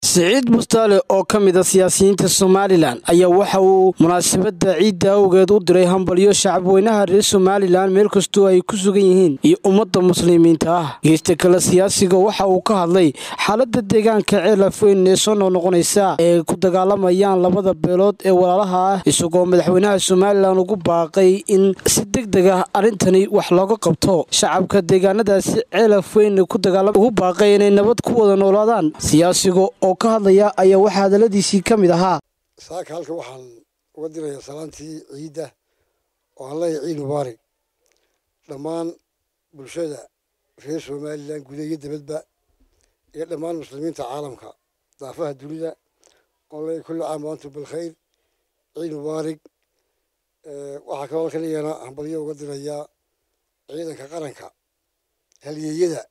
siciid mustaale oo ka mid a siyaasiyiinta somalilan ayaa waxa uu munaasabadda ciidda awgeed u diray hambalyo shacabweynaha reer somalilan meel kastoo ay ku sugan yihiin iyo ummadda muslimiinta ah geesta kale siyaasiga waxa uu ka hadlay xaaladda deegaanka ceelafweyn ee soo noqnoqonaysa ee ku dagaalamayaan labada beelood ee walaalaha ah isagoo madaxweynaha somalilan ugu baaqay in si deg deg ah arrintani wax looga qabto shacabka deegaanadaasi ceelafweyn ku dagaalama ugu baaqay inay nabad ku wada noolaadaan siyaasiga oo ka hadlaya ayaa waxaa hadaladiisii ka mid ahaa saaka halka waxaan uga dirayaa salaantii ciidda oo aan leeyahay ciid mubaarig dhammaan bulshada reer somalilan gudaha iyo dibadba iyo dhammaan muslimiinta caalamka daafaha dunida oon leeyahay kulli caam waantum bilkhayr ciid mubaarig waxaa kaloo halkan iyana hambalyo uga dirayaa ciidanka qaranka halyeeyada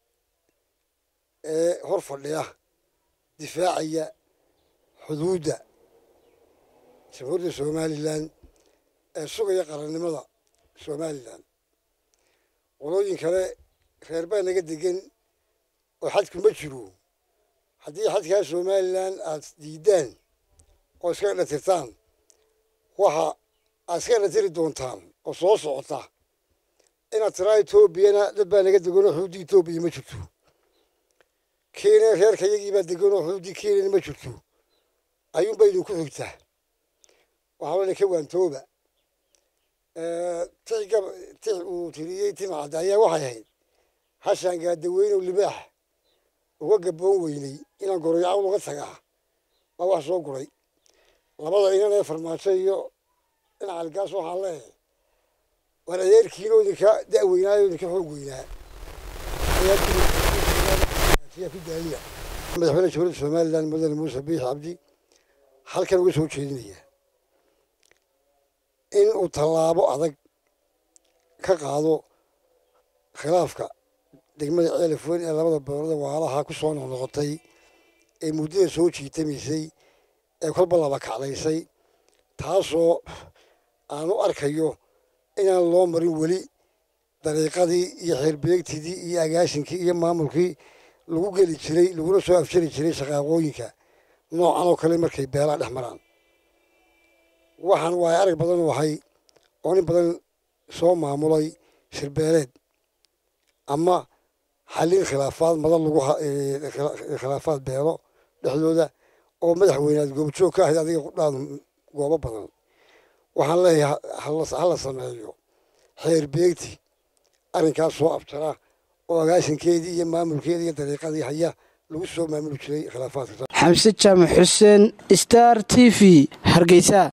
ee hor fadhiya difaacaya xuduudda jamhuuriyadda somalilan ee sugaya qarannimada somalilan qolooyin kale reer baa naga degan oo xadku ma jiro haddii xadkaa somalilan aad diidaan oo iska dhatirtaan waxa aad iska dhatiri doontaan oo soo socota inaad tiraa etoobiyana dad baa naga degan oo xuduudda etoobiya ma jirto kenya reerka iyagii baa degan oo xuduuddii kenyana ma jirto ayuunba idinku xigtaa waxaa wala ka waantooba tix uu tiriyey timacadda ayaa waxay ahayd hashaan gaadaweynow libaax uga gaboon weynay inaan goroyacawl uga tagaa baa wax soo guray labada inan ee farmaajo iyo dhinaca algaas waxaan leeyahay waan adeerkiinoo idinka da'weynaayo idinka xoog weynaa ku daaliya madaxweyne jamhuuriyadda somalilan mudane muuse biix cabdi halkan uga soo jeedinaya in uu tallaabo adag ka qaado khilaafka degmada ceelafweyn ee labada beelood waalaha ku soo noqnoqotay ee muddada soo jiitamaysay ee kolba laba kacdaysay taasoo aan u arkayo inaan loo marin weli dariiqadii iyo xeerbeegtidii iyo agaashinkii iyo maamulkii lagu geli jiray laguna soo afjari jiray shaqaaqooyinka noocan oo kale markay beelaha dhex maraan waxaan waay arag badan wahay oo nin badan soo maamulay shirbeeleed ama xallin khilaafaad madan lagu khilaafaad beelo dhexdooda oo madaxweynead goobjoog ka ahayd adiga qudhaadu goobo badan waxaan leeyahay hala sameeyo xeer beegti arrinkaas soo abjara oo agaashinkeedii iyo maamulkeedii iyo dariiqadii haya lagu soo maamuli jiray khilaafaadka xamse jaamac xuseen star t v hargeysa